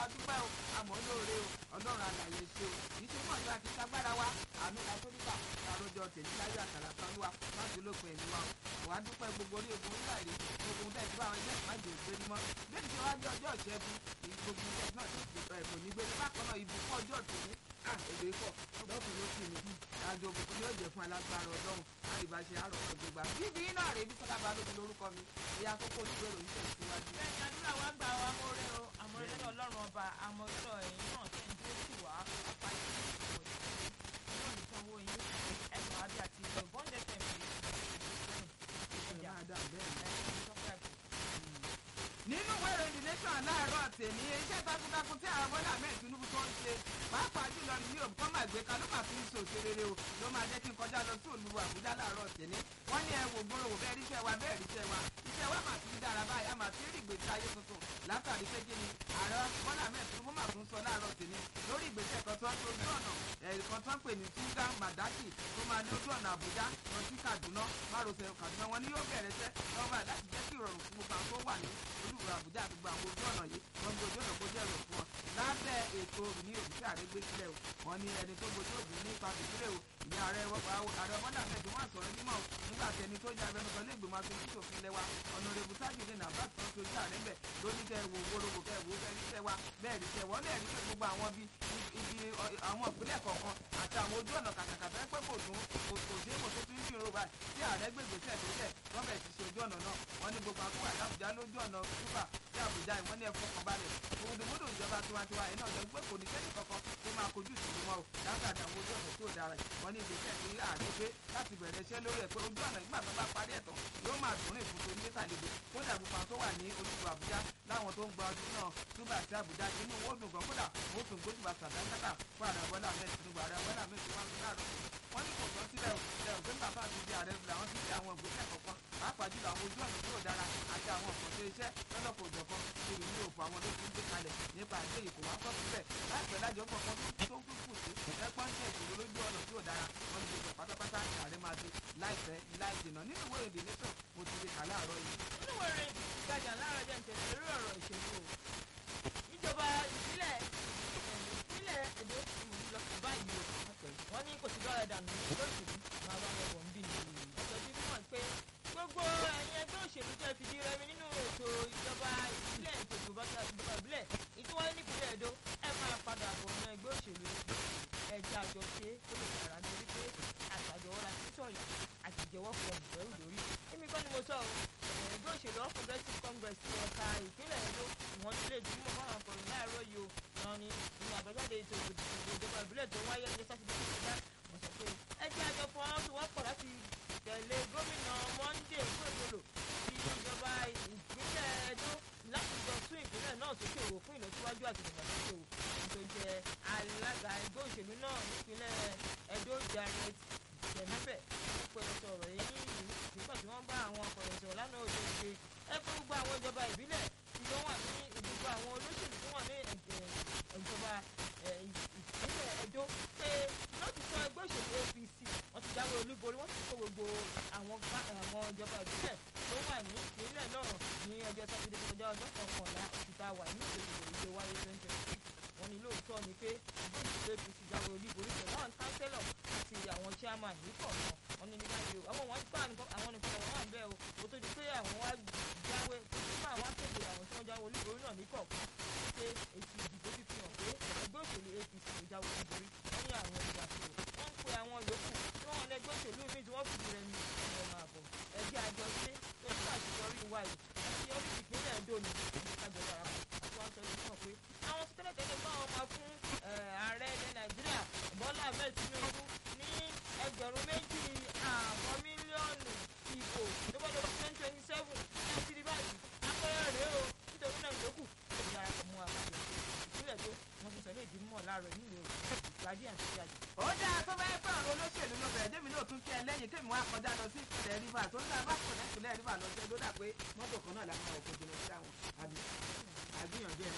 adúpẹ́ o àmọ́ lóore o ọlọ́run àlàyé ṣe o kì í ṣe mọ̀ ní àti sagbára wa àmì àtọ́níkà àròjọ tèmi láyé àkàrà kan wá láti olópin ẹ̀mí wa wàá dúpẹ́ gbogbo orí ogun nígbà rí ogun tẹ̀ tí báwọn ẹgbẹ́ májè ògbéni mọ́ bẹ́ẹ̀ ti wá jẹ́ ọjọ́ ìṣẹ́gun gbogbo ilẹ̀ náà kò ní gbé ní bákan náà ibùkún ọjọ́ tòní èdè pọ̀ lọ́kùn ló kì ní àjọ òbùkún yóò jẹ́ fún alágbára ọlọ́run àríbáṣe àrò ọ̀gbẹ̀gbà bíbí náà rèé bí sọ́dá balógun lórúkọ mi ìyá àkókò olùgbé ròyìn tẹ̀síwájú. bẹ́ẹ̀ni àdúrà wa gbà wá mọ́rẹ́ o àmọ́rẹ́ náà ọlọ́run ọba àmọ́rẹ́ ẹ̀yìn náà tẹ̀ ń dúró sí wá apáyé ìwọ̀ ìṣẹ́ náà nìkan wo yín ẹ̀sùn àbí àti ìjọ bọ́ńdẹ̀ tẹ̀mí nínú ìwé ìròyìn the nation láàárọ̀ tèmi iṣẹ́ takuntakun tí àwọn bọ́lá ahmed tinubu tó ń ṣe pàápàá jùlọ ní yóò kọ́ máa gbé kanú máa fi ń ṣe òṣèré o ló máa jẹ́ kí n kọjá lọ sí olúwo àbújá láàárọ̀ tèmi wọ́n ní ẹ wò gbòòrò wò bẹ́ẹ̀ ríṣẹ́ wa bẹ́ẹ̀ ríṣẹ́ wa iṣẹ́ wa máa ti ń dára báyìí a máa ti rí ìgbésí ayé tuntun látàrí pé kíni ààrẹ bọ́lá ahmed tinubu máa tún sọ láàárọ̀ tèmi lórí ìgbésẹ̀ kan tó ń tó ojú ọ̀nà ẹ̀ẹ̀kan tó ń pè ní tunga madaki tó máa ní ojú ọ̀nà àbújá lọ sí kaduna márosẹ̀ kaduna wọn ni yóò bẹ̀rẹ̀ sẹ́ lọ́wọ́ láti jẹ́ kí ìrọ̀rùn fún gbogbo àwọn tó wà ní olúwo àbújá àti gbogbo àwọn ojú ọ̀nà yìí wọ́n ń gbójú ọ̀nà kó jẹ́ ẹ̀rọ fún wọn lábẹ́ ètò ní òbíṣẹ́ àrégbé sílẹ̀ o wọ́n ní ẹni tó gbójú òbí nípa ìdílé o ìyá ààrẹ ààrẹ bọ́dà mẹ́jọ wọn sọ̀rọ̀ nímọ̀ nígbà tí ẹni tó jẹ́ abẹnugan lé ìgbìmọ̀ aṣojú ṣòfin lẹ́wà ọ̀nàrẹ́bù sájúdé nàbàt tó ṣojú ààrẹ bẹ̀ lóní kẹ́ wo gbólógbò kẹ́ wo bẹ́ẹ̀ ríṣẹ́ wa bẹ́ẹ̀ ríṣẹ́ wọ́n lè rí pé gbogbo àwọn bíi ibi àwọn ìpínlẹ̀ kọ̀ọ̀kan àti àwọn ojú ọ̀nà kàkàkàtà pé kò tún kò sí èkó tó tún ń ṣòro báyìí tí ààrẹ gbègbèsè tó tẹ̀ wọ́n bẹ̀ ti ṣe ojú ọ̀nà náà wọ́n ní gbogbo àkókò àdábùjá lójú ọ̀nà túbà sí àbújá ìwọ́n ní ẹ̀fọ́ kan balẹ̀ òdòmódò ìjọba tiwantiwa yìí náà jẹ́ pé kò ní sẹ́ni kankan tó máa kojú ìṣòro wọn o látàdé àwọn ojú ọ̀nà tí ò dára wọn ní ìgbésẹ̀ tí ààrẹ gbé láti bẹ̀rẹ̀ iṣẹ́ lórí ẹ̀ pé ojú ọ̀nà ìgbà tó bá parí ẹ̀tàn yóò máa dùn rìn fún torí mẹ́ta lédè kódà gbogbo àwọn tó wà ní ojúbọ àbújá láwọn tó ń gba ọdún náà túbà sí àbújá inú owó dùn gan kódà ó tún gbójúbà sàdáńkátà fún ààrẹ bọ́lá ahmed tinubu ààrẹ bọ́lá ahmed tinubu wọn láàárọ̀ wọn ní kò tán sílẹ̀ ẹ̀ ò gbé bàbá àti di ààrẹ làwọn ti di àwọn ìgbésẹ̀ kọ̀ọ̀kan pàápàá jùlọ àwọn ojú ọ̀nà tí ò dára àti àwọn ọ̀pọ̀ṣe iṣẹ́ lọ́lọ́kọ̀ òjọ̀kan lórí ní òfò àwọn tó ti ń gbé kalẹ̀ nípa àdé ìkó wá kọ́ síbẹ̀ láìpẹ́ lájọ kọ̀ọ̀kan tó kú kù sí ẹ̀pọ́n jẹ́ ìṣòro lójú ọ̀nà tí ò dára wọn ní gbogbo pátápátá ààrẹ máa ti láìpẹ́ láì dènà nínú ìwé èdè nation mo ti rí kà láàárọ̀ yìí. nínú ìwé ìròyìn ìgbàjà láàárọ̀ jẹ́ ìtẹ̀lé lórí ọ̀rọ̀ ìṣèlú o ìjọba ìbílẹ̀ ìpínlẹ̀ èdè ìmọ̀lúlọ báyìí o wọ́n ní kò sí lọ́rẹ̀ dànù lóṣèlú máa bá wọn bọ̀ ń bí ni ọ̀sẹ̀ tí wọ́n pé gbogbo ẹ̀yin ẹgbẹ́ òṣèlú tẹ́ fìdí rẹmi nínú ètò ìjọba ìbílẹ̀ ètò ìjọba ìbílẹ̀ ìtúwáyé nípínlẹ̀ èdò ẹ máa padà bọ̀ ní ẹgbẹ́ òṣèlú ẹja àjọṣe ó lè dára nítorí pé àtàjọwọ́ la ti sọ̀rọ̀ àtìjẹ́wọ́ fún ọ̀bùrẹ́ òdòrí èmi kọ́ ni mo sọ o ẹgbẹ́ òṣèlú all progressives congress ti ẹ̀ka ìpínlẹ̀ èdò wọ́n ti lè dúró fún àwọn akọ̀ròyìn láàárọ̀ yìí o wọn ni nínú àgbàjáde ètò ìjọba ìbílẹ̀ tó wáyé lọ́jọ́ sátidé tó kọjá wọ́n sọ pé ẹjẹ́ àjọ fún wọn tó wọ́pọ̀ láti tẹ̀lé gómìnà monday gbòdòlò ti ìjọba ìpínlẹ̀ èdò láti jọ tún ìpínlẹ̀ náà sókè wò fún ìlọsíwájú àti ìdàgbàsókè wò tó jẹ alága ẹgbẹ́ òṣèlú náà nípínlẹ̀ èdò janet jẹ̀mẹ́fẹ̀ ó pẹ̀lú sọ̀rọ̀ yìí nígbà tí wọ́n bá àwọn akọ̀ròyìn sọ̀rọ̀ lánàá òde ìgbé ẹ fún gbogbo àwọn ìjọba ìbílẹ̀ tí wọ́n wà ní ìdìbò àwọn olóṣèlú tó wà ní ìjọba ìpínlẹ̀ Ẹdó pé lótìtọ́ ẹgbẹ́ òṣèlú APC wọ́n ti jáwé olúborí wọ́n ti kó gbogbo àwọn ìjọba ìbílẹ̀ tó wà ní ìpínlẹ̀ náà ní ọjọ́ sátidé tó kọjá ọjọ́ kọkànlá oṣù tá a wà ní ìdìbò ìdè wáyé twenty twenty six wọ́n ní lóòótọ́ ni pé ẹgbẹ́ òṣèlú APC jáwé olúborí pẹ̀lú àwọn kánsẹ́lọ̀ àti àwọn chairman yìí kọ̀ọ̀kan wọ́n ní nígbà yìí àwọn wọn gbà àwọn nìkan wọn wà ń bẹ́ẹ̀ o ó tó di pé àwọn wá jáwé tó ti fún àwọn akéde àwọn tí wọ́n jáwé olúborí náà ní kọ̀ọ̀kan pé èsì ìdìbò ti fi hàn pé ẹgbẹ́ òṣèlú APC ló jáwé olúborí wọ́n ní àwọn ìgbà tó wọ́n ń pe àwọn yòókù tí wọ́n lẹ́gbẹ́ òṣèlú mi tí wọ́n fìdí rẹ̀ ní ọmọ máa bọ̀ ẹgbẹ́ àjọṣe tó ń ṣàṣeyọrí wa yìí àti orí ìpínlẹ̀ Ẹdó ni àjọ darapọ̀ àti wọ́n sọ yìí fún ọ pé àwọn tí tẹ́lẹ̀ tẹ́lẹ̀ fún àwọn máa fún ààrẹ ilẹ̀ Nàìjíríà Bọ́lá Ahmed Tinubu ní ẹgbẹ̀rún méjì àbọ̀ mílíọ̀nù ìbò tó bá lọ́dún twenty twenty seven ní ti di báyìí apẹ̀rẹ̀ rèé o nítorí náà yòókù ó ti darapọ̀ mọ́ àpàjọ ìpínlẹ̀ tó wọ́n ti sọ ní ìdí mọ̀ láàárọ̀ nílùú ìgbàdí àti ìyàjì. ó dáa tó bá yẹ pé àwọn olóṣèlú ló bẹ̀rẹ̀ débi náà tún kí ẹ lẹ́yìn kémi wá kọjá lọ sí ìpínlẹ̀ rìbá tó ń dá bá pọ̀ lẹ́pìnlẹ̀ rìbá lọ sí ẹjọ́ dà pé mọ́tò kan náà làwọn ọkọ̀ jìnnà sí àwọn àbí àgbìyànjú ẹ̀ náà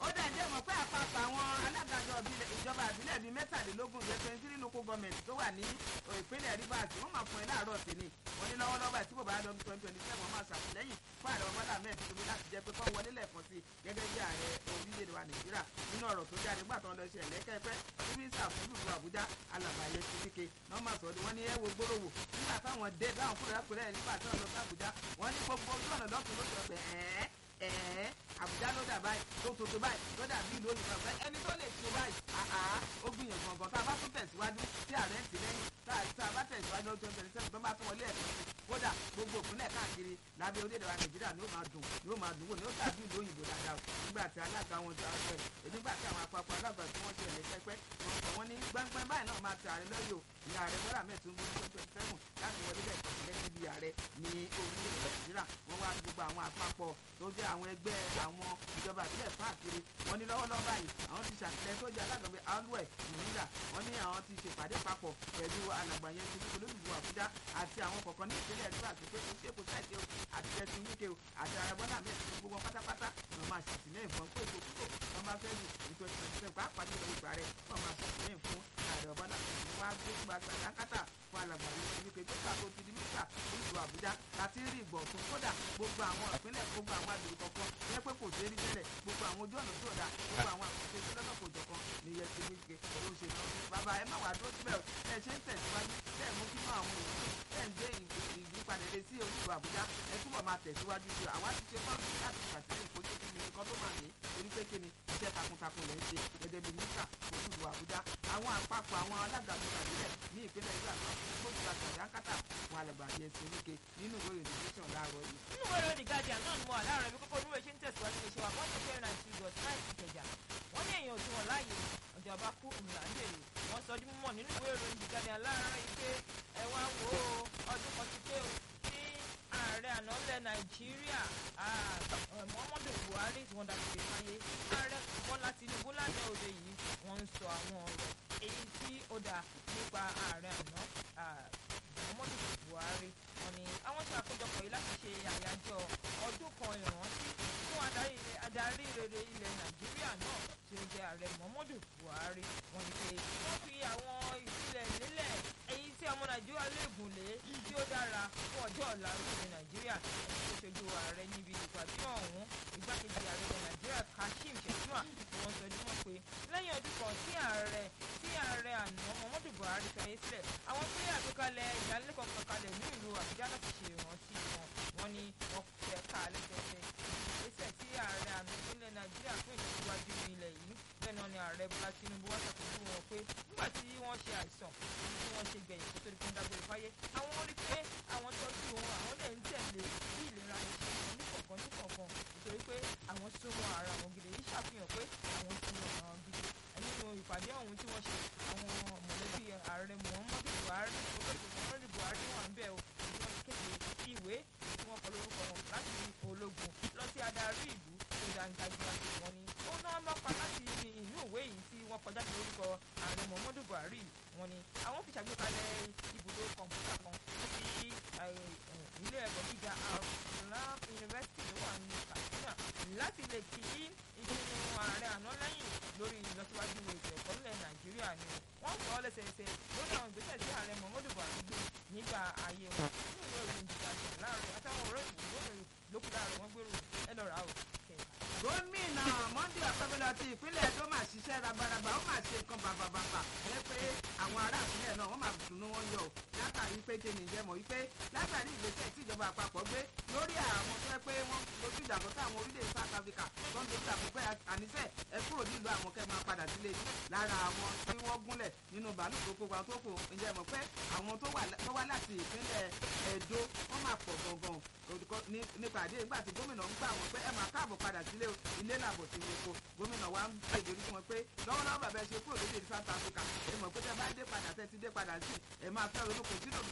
ó dẹ̀ jẹ́ mọ̀ pé àpapọ̀ àwọn alágàjọ ìjọba ìbílẹ̀ bíi mẹ́tàlélógún ìjẹ́ twenty three local government tó wà ní ìpínlẹ̀ Rivers wọ́n máa fún ẹ láàárọ̀ sí ni wọ́n ní lọ́wọ́lọ́wọ́ àti bò bá lọ twenty twenty seven máa ṣàtìlẹ́yìn fún ààrẹ ọmọdé ahmed tinubu láti jẹ́ pé kọ́ wọlé lẹ́ẹ̀kan sí gẹ́gẹ́ bí ààrẹ orílẹ̀-èdè wa nàìjíríà nínú ọ̀rọ̀ tó jáde gbà tó ń lọ ṣe ẹ̀lẹ́kẹ́pẹ́ mínísítà fún ìlú àbújá alàbàyẹ kíkíkẹ náà máa sọ wọ́n ní ẹ wo gbóròwò nígbà táwọn dé táwọn kúrò lápẹ̀rẹ̀ nígbà tí wọ́n lọ sí àbújá wọ́n ní gbogbo ojú ọ̀nà lọ́kùnrin ló sọ pé ẹ̀ẹ́ ẹ̀ẹ́ àbújá ló dà báyìí tó tuntun báyìí ló dà bí ìlú òyìnbó ọ̀fẹ́ ẹni tó lè ṣe báyìí àhá ó gbìyànjú ọ̀gàn tá a bá tún tẹ̀síwájú tí ààrẹ ń tì lẹ́yìn tá a bá tẹ̀síwájú lọ́jọ́ twenty seven tó bá tún wọlé ẹ̀kọ́ sí kódà gbogbo òpínlẹ̀ káàkiri lábẹ́ orílẹ̀-èdè wa nàìjíríà ni ó máa dùn ni ó máa dùn wò ni ó dàbí ìlú òyìnbó dáadáa nígbà tí alága wọn ti àwọn ẹ̀ nígbà tí àwọn àpapọ̀ alága tí wọ́n ti ẹ̀lẹ́ pẹ́pẹ́ wọn sọ wọ́n ní gbẹ́ngbẹ́ng báyìí náà máa ti ààrẹ lọ́yọ̀ ní ààrẹ bọ́lá mẹ́tún ní twenty twenty seven láti wọlé bẹ́ẹ̀ gẹ́gẹ́ bí ààrẹ ní orílẹ̀-èdè nàìjíríà wọ́n wá gbogbo àwọn àpapọ̀ tó jẹ́ àwọn ẹgbẹ́ àwọn ìjọba ìbílẹ̀ káàkiri wọ́n ní lọ́wọ́lọ́wọ́ báyìí àwọn ti ṣàtìlẹ́yìn tó jẹ́ alágbàgbé alwẹ̀ nígbà wọ́n ní àwọn ti ṣèpàdé papọ̀ pẹ̀lú alàgbà yẹn ti dúró lóṣù àbújá àti àwọn kọ̀ọ̀kan ní ìpínlẹ̀ ẹ̀dúrà àti pé kò sí èkó sáìtì o àti tẹ̀sí wíkẹ́ o àti arabọ́lá mi ẹ̀sìn gbogbo wọn pátápátá wọn máa ṣàtìlẹ́yìn fún pé ètò kúrò wọn bá fẹ́ lù ní twenty twenty seven pàápàá jùlọ ìgbà rẹ̀ wọn máa ṣàtìlẹ́yìn fún ààrẹ ọ̀bọ́lá wọn á gbé gba sàdákàtà fún alàgbà yẹn ti wíkẹ́ tó kàkó ti di mísà lóṣù àbújá láti rí ìgbọ̀tún kódà gbogbo àwọn ìpínlẹ̀ gbogbo àwọn àgbègbè kọ̀ọ̀kan yẹ pé kò dé rí tẹ́lẹ̀ gbogbo àwọn ojú ọ̀nà tó dà gbogbo àwọn àkókò tó lọ́nà kò jọ̀kan ní yẹ ti wíkẹ́ ló ń ṣe náà bàbá ẹ má wàá dúró síbẹ̀ ẹ ṣe ń tẹ̀síwájú ẹ mú kí náà àwọn èèyàn ẹ ń gbé ìyípadà lé sí olùdó àbújá ẹ túbọ̀ máa tẹ̀síwájú sí àwa ti ṣe fọ́ọ̀mù láti ṣàtìlẹ́yìn fojú kí ni nǹkan tó máa ní torí pé kí ni iṣẹ́ takuntakun lè ń ṣe gẹ́gẹ́ bí mínísà olùdó àbújá àwọn àpapọ̀ àwọn alága tó ṣàtìlẹ̀ ní ìpínlẹ̀ ìlú àti gbogbo àtàdákátà fún alàgbàjẹ sèwíkẹ nínú ìwé ìròyìn tẹsán láàárọ̀ yìí. nínú ìwé ìròyìn guardian náà ni mo wà láàárọ̀ ibi kókó oníwèé ṣe ń tẹ̀síwájú ní ìṣèwà one two nine two dot nine ìkẹjà wọ́n ní èèyàn òdiwọ̀n láàyè ìjọba kú òmìnira ń bèrè wọ́n sọ ọdún mímọ̀ nínú ìwé ìròyìn guardian láàárọ̀ yìí pé ẹ wá wo ọdún kan ti pé o tí ààrẹ àná ilẹ̀ nàìjíríà muhammadu buhari tí wọ́n dàgbé fáyé ààrẹ bọ́lá tinubu lánàá òde yìí wọ́n ń sọ àwọn ọ̀rọ̀ èyí tí ó dà nípa ààrẹ àná muhammadu buhari wọ́n ní àwọn ṣe àkójọpọ̀ yìí láti ṣe àyájọ́ ọdún kan ìrántí fún adarí adarí rere ilẹ̀ nàìjíríà náà tí ó jẹ́ ààrẹ muhammadu buhari wọ́n ní pé wọ́n fi àwọn ìpìlẹ̀ lélẹ̀ èyí tí ọmọ nàìjíríà lè gùn lé tí ó dára fún ọjọ́ ọ̀la orílẹ̀ nàìjíríà tó ṣojú ààrẹ níbi ìpàdé ọ̀hún igbákejì ààrẹ ilẹ̀ nàìjíríà kashim shettima ni wọ́n sọ dímọ̀ pé lẹ́yìn ọdún kan tí ààrẹ tí ààrẹ àná muhammadu buhari fẹ̀yẹ́ sílẹ̀ àwọn pé àgbékalẹ̀ ìdánilẹ́kọ̀ọ́ kankalẹ̀ ní ìlú àbújá láti ṣe ìrántí wọn wọn ni wọn fẹ́ ká lẹ́sẹsẹ ìgbésẹ̀ tí ààrẹ àná ìpínlẹ̀ nàìjíríà fún ìtẹ̀síwájú ilẹ̀ yìí bẹ́ẹ̀ náà ni ààrẹ bọ́lá tinubu wá ṣàkóso wọn pé nígbà tí wọ́n ṣe àìsàn tí wọ́n ṣe gbẹ̀yìn kó tó di fún dágbére fáyé àwọn rí pé àwọn tọ́jú wọn àwọn dẹ̀ ń tẹ̀lé bí ìlera ẹ̀ ṣe wọn ní kọ̀ọ̀kan ní kọ̀ọ̀kan nítorí pé àwọn súnmọ́ ara wọn gidi èyí ṣàfihàn pé àwọn súnmọ́ ara wọn gidi nínú ìpàdé ọ̀hún tí wọ́n ṣe àwọn mọ̀lẹ́bí ààrẹ muhammadu buhari olóògbé muhammadu buhari wà ń bẹ̀ o tí wọ́n kéde ìwé tí wọ́n kọ lórúkọ wọn láti ológun lọ sí adarí ìlú tó dáńgájíá wọn ni ó náà mọ́pa láti inú ìwé yìí tí wọ́n kọjá sí lórúkọ ààrẹ muhammadu buhari wọn ni àwọn fi ṣàgbékalẹ̀ ibùdó kọ̀ǹpútà kan sí ilé ẹ̀kọ́ gíga alaf university tó wà ní katsina láti lè kí ìpinnu ààrẹ àná lẹ́yìn lórí ìlọsíwájú ètò ẹ̀kọ́ nílẹ̀ nàìjíríà ni wọ́n sọ ọ́ lẹ́sẹẹsẹ lórí àwọn ìgbésẹ̀ tí ààrẹ muhammadu buhari gbé nígbà ayé wọn nínú ìwé ìròyìn ìdíjà láàrin àtàwọn ọ̀rọ̀ ìdìbò lókù láàrin wọn gbèrò ẹ lọ́ra o gómìnà monday akọ́bílẹ̀ ti ìpínlẹ̀ tó máa ṣiṣẹ́ rabaraba ó máa ṣe nǹkan bàbàbàbà ẹ pé àwọn ará ìpínlẹ̀ náà wọ́n máa dùnú wọn yọ látàrí pé kí ni ìjẹ́mọ̀ wípé látàrí ìgbésẹ̀ tí ìjọba àpapọ̀ gbé lórí àwọn tó yẹ pé wọ́n lójú ìdàgbọ́ sáwọn orílẹ̀ South Africa tó ń dojú àpò pé àníṣe ẹ kúrò nílùú àwọn kẹ́ máa padà sílé lára àwọn tí wọ́n gúnlẹ̀ nínú bàálù tó kó wọn tó kù ìjẹ́mọ̀ pé àwọn tó wá láti ìpínlẹ̀ Ẹdó wọ́n máa pọ̀ gangan nípàdé nígbà tí gómìnà ń gbà wọ́n pé ẹ máa káàbọ̀ padà sílé ilé làbọ̀ tí wọ́n kó gómìnà wa ń gbé ìdórí fún wọn pé lọ́wọ́lọ́wọ́ bàbá ẹ ṣe kúrò lóde South Africa ẹ mọ̀ pé tẹ bá dé padà tẹ ti dé padà sí ẹ máa fẹ́ ronú kò sínú lọ́wọ́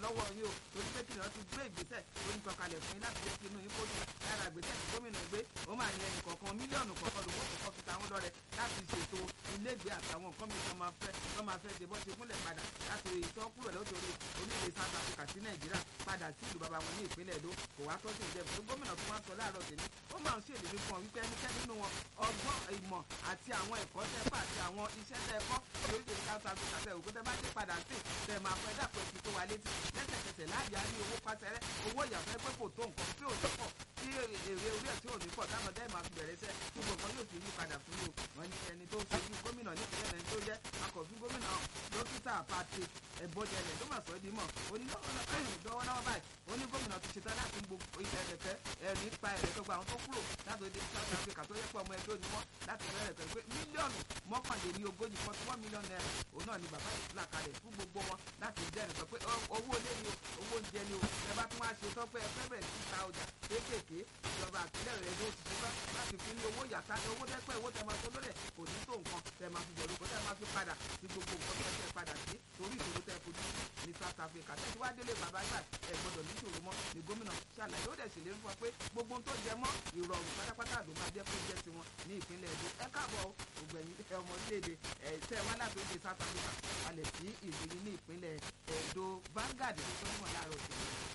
lọ́wọ́ yín o torí pé kìnìún ti gbé ìgbésẹ̀ oníkankalẹ̀ fún yín láti jẹ́ kí inú yín kó dùn lára ìgbésẹ̀ tí gómìnà gbé ó máa ní ẹnì kọ̀ọ̀kan mílíọ̀nù kọ̀ọ̀kan lówó kọ̀ọ̀kan fi tàwọn lọ́rẹ̀ láti ṣètò ilégbèé àtàwọn nǹkan mìíràn máa fẹ́ tó máa fẹ́ ṣe bọ́ ṣe gúnlẹ̀ padà láti ìtọ́ kúrò lótorí orílẹ̀ South Africa sí Nàìjíríà padà sí ìlú bàbá wọn ní ìpínlẹ̀ Èdó kò wá tọ́jú ìjẹ́bù tó gómìnà tó wá sọ láàárọ̀ tèmi ó máa ń ṣèlérí fún ọ wípé ẹnikẹ́ni nínú wọn ọgbọ́n ìmọ̀ àti àwọn ẹ̀kọ́ tẹ́fà àti àwọn iṣẹ́ tẹ́ ẹ̀kọ́ tí orílẹ̀ South Africa tẹ òkú tẹ́ bá dé padà sí tẹ́ máa fẹ́ dàpọ̀ ẹ̀sìn tó wà létí lẹ́sẹ̀kẹsẹ̀ láàyè á ní owó pàṣẹrẹ́ owó ìyàfẹ́ pé kò tó nǹkan tí ò ní pọ̀ tí èrè orí ẹ̀ tí ò ní pọ̀ táwọn dẹ́ máa fi bẹ̀rẹ̀ iṣẹ́ gbogbo nǹkan yóò fi yí padà fún yóò wọ́n ní ẹni tó ṣojú gómìnà nípìnlẹ̀ ẹni tó jẹ́ akọ̀fin gómìnà dókítà Patrick ẹ̀bọ́jẹlẹ̀ ló mà sọ ẹ́ di mọ̀ onídọ́wọ́lọ́wọ́ báyìí ó ní gómìnà ti ṣetán láti gbogbo ilẹ̀ ẹ̀rẹ̀kẹ́ ẹ̀rí pa ẹ̀rẹ̀ tó gba àwọn tó kúrò láti orílẹ̀ South Africa tó yẹ pé ọmọ ẹgbẹ́ onímọ̀ láti bẹ̀rẹ̀ pẹ̀lú pé mílíọ̀nù mọ́kànléní ogójì forty one million naira òun náà ni bàbá yìí là kalẹ̀ fún gbogbo wọn láti jẹ́rìí sọ pé owó ilé ni o owó oúnjẹ ni o ẹ bá tún wá ṣe tán pé ẹ fẹ́ bẹ̀rẹ̀ sí ta ọjà kéékèèké ìjọba àtìlẹ́ rẹ̀ ló ti ṣetán láti fi ní owó yàtá ní owó dẹ́pẹ́ owó tẹ máa tó lólẹ̀ kò ní tó nǹkan tẹ máa fi bọ̀dọ̀ kó tẹ máa fi padà sí gbogbo nǹkan tẹ fẹ́ padà sí torí ìṣòro tẹ fojú ní South Africa tẹ ti wá délé bàbá gbà ẹ gbọ́dọ̀ ní ìṣòro mọ́ ní gómìnà ṣàlàyé ó dẹ̀ ṣèlérí fún wa pé gbogbo ohun tó jẹ mọ́ ìrọ̀rùn pátápátá ló máa jẹ́ kó jẹ́ tiwọn ní ìpínlẹ̀ Èdò ẹ káàbọ̀ ògbẹ̀yìn ọmọ orílẹ̀-èdè ẹ̀ tẹ́ wá láti orílẹ̀ South Africa balẹ̀ sí ìlú yìí ní ìpínlẹ̀ Èdò Vanguard tó tó ń mọ̀ láàárọ̀ òṣèlú.